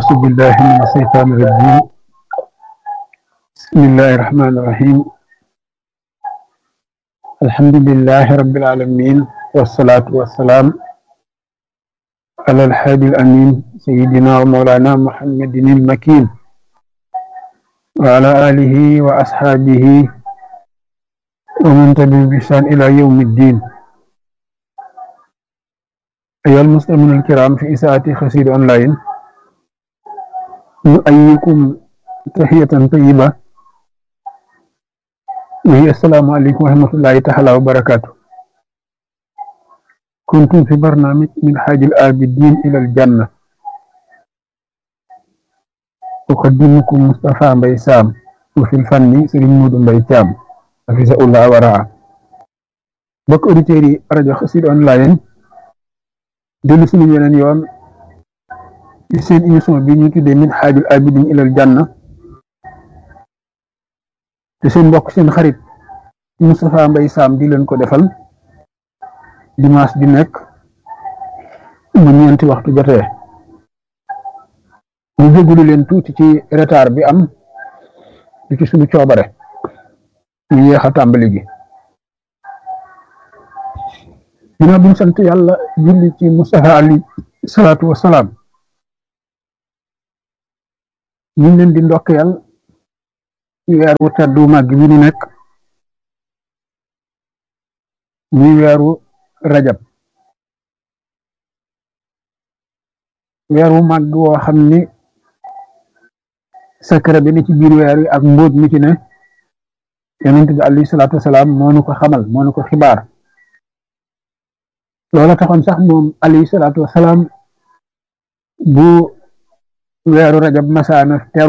أعوذ بالله من الشيطان الرجيم بسم الله الرحمن الرحيم الحمد لله رب العالمين والصلاة والسلام على الحادي الأمين سيدنا ومولانا محمد المكين وعلى آله وأصحابه ومن تبعهم بإحسان إلى يوم الدين أيها المسلمون الكرام في إساءة خسير أونلاين نؤيكم تحية طيبة وهي السلام عليكم ورحمة الله تعالى وبركاته كنتم في برنامج من حاج الآبدين إلى الجنة أقدمكم مصطفى بيسام وفي الفن سليم مود بيتام حفظه الله ورعاه بك أوديتيري راديو خسير أونلاين dellu suñu yeneen yoon ci seen émission bi ñu tuddee min xaajul abidin ilal janna te seen mbokk seen xarit Moustapha Mbaye Sam di leen ko defal dimanche di nekk bu ñeenti waxtu jotee ñu jégalu leen tuuti ci retard bi am di ci suñu coobare ñu yéex a tàmbali gi ginnaaw bi ñu sant yàlla julli ci Mustafa ali salaatu wa salaam ñu ngi leen di ndokkeel ci weeru teddu màgg bi ñu nekk muy weeru rajab weeru màgg woo xam ni secret bi ni ci biir weer wi ak mbóot mi ci ne yonent bi alayhi salaatu wa salaam moo nu ko xamal moo nu ko xibaar loola taxoon sax moom alayhi salaatu wasalaam bu weeru rajab masaana teru